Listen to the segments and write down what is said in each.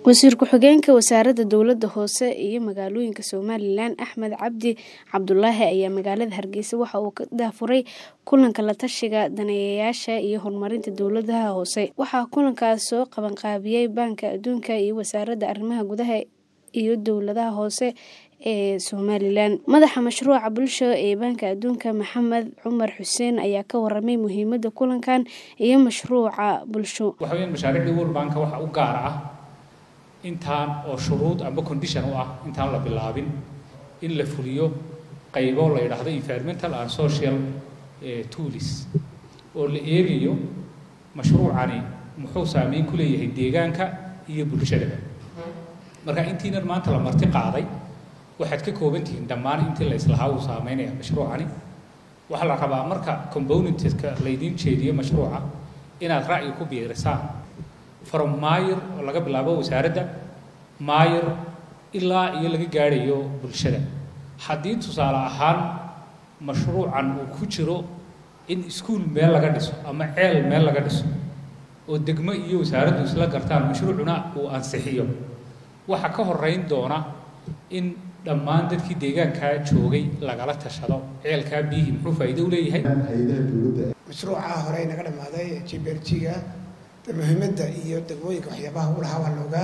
Wasiir ku-xigeenka Wasaaradda Dowladda Hoose iyo Magaalooyinka Somalilan Axmed Cabdi Cabdulaahi ayaa magaalada Hargeysa waxa uu ka daahfuray kulanka la tashiga daneeyayaasha iyo horumarinta dowladaha hoose. Waxaa kulankaas soo qabanqaabiyay Baanka Adduunka iyo Wasaaradda Arrimaha Gudaha iyo Dowladaha Hoose ee Somalilan. Madaxa mashruuca bulsho ee Baanka Adduunka Maxamed Cumar Xuseen ayaa ka warramay muhiimadda kulankan iyo mashruuca bulsho. waxa weeyaan mashaariicda World Bank waxa u gaar ah intaan oo shuruud amba condition u ah intaan la bilaabin in la fuliyo qaybo la yidhaahdo environmental and social eh, tools oo la eegayo mashruucani muxuu saameyn ku leeyahay deegaanka iyo bulshadaba marka intiinan maanta la marti qaaday waxaad ka kooban tihiin dhammaan intii la islahaa uu saameynaya mashruucani waxaa la rabaa marka componentska laydiin jeediyo mashruuca inaad ra'yi ku biirisaan from maayir oo laga bilaabo wasaaradda maayir ilaa iyo laga gaadhayo bulshada haddii tusaale ahaan mashruucan uu ku jiro in iskuul meel laga dhiso ama ceel meel laga dhiso oo degmo iyo wasaaraddu isla gartaan mashruucuna uu ansixiyo waxaa ka horeyn doona in dhammaan dadkii deegaankaa joogay lagala tashado ceelkaa biyihii muxuu faa'iido u leeyahay hay-adaha dowladda mashruuca hore naga dhammaaday jiberjiga muhiimadda iyo degmooyinka waxyaabaha u lahaa waa loogaa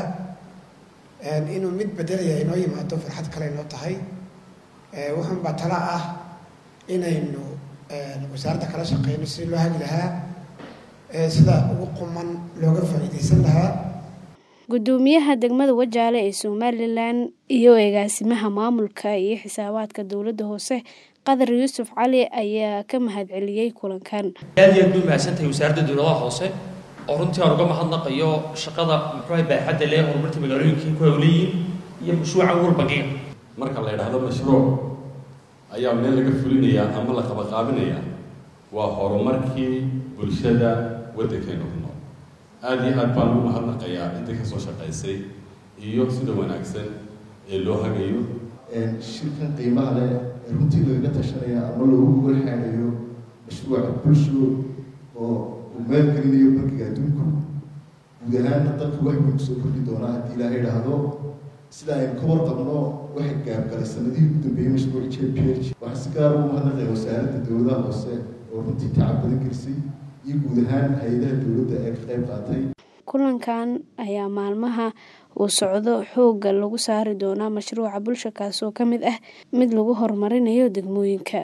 inuu mid bedelaya inoo yimaado farxad kale inoo tahay wuxuunbaa tala ah inaynu wasaaradda kala shaqeyno sidii loo hagi lahaa sida ugu quman looga faa'iidaysan lahaa Gudoomiyaha degmada Wajaale ee Somalilan iyo agaasimaha maamulka iyo xisaabaadka dowladda hoose Qadar Yuusuf Cali ayaa ka mahadceliyay kulankan. aad iyo aad bay mahadsantahay wasaaradda dowladaha hoose oo runtii aan uga mahadnaqayo shaqada muxuu baaxadda leh horumarta magaalooyinkii ku hawleeyiin iyo mashruuca World Bank marka la yidhaahdo mashruuc ayaa meel laga fulinayaa ama la qabaqaabinayaa waa horumarkii bulshada waddankeena ku nool aada iyo aad baan ugu mahadnaqayaa intii kasoo shaqaysay iyo sida wanaagsan ee loo hagayo shirkan qiimaha leh ee runtii lagaga tashanaya ama loogu golxaanayo mashruuca bulsho oo uu maalgelinayo bankiga adduunku guud ahaanna dalku wax weyn kusoo kordhi doonaa haddii ilaahay idhaahdo sida aynu ka warqabno waxay gaabgalay sanadihii ugu dambeeyey mashruuc j p h waxaa si gaar ugu mahadnaqaya wasaaradda dowladaha hoose oo runtii tacab badan gelisay iyo guud ahaan hay-adaha dowladda ee ka qayb qaatay Kulankan ayaa maalmaha uu socdo xoogga lagu saari doonaa mashruuca bulsho kaasoo ka mid ah mid lagu horumarinayo degmooyinka.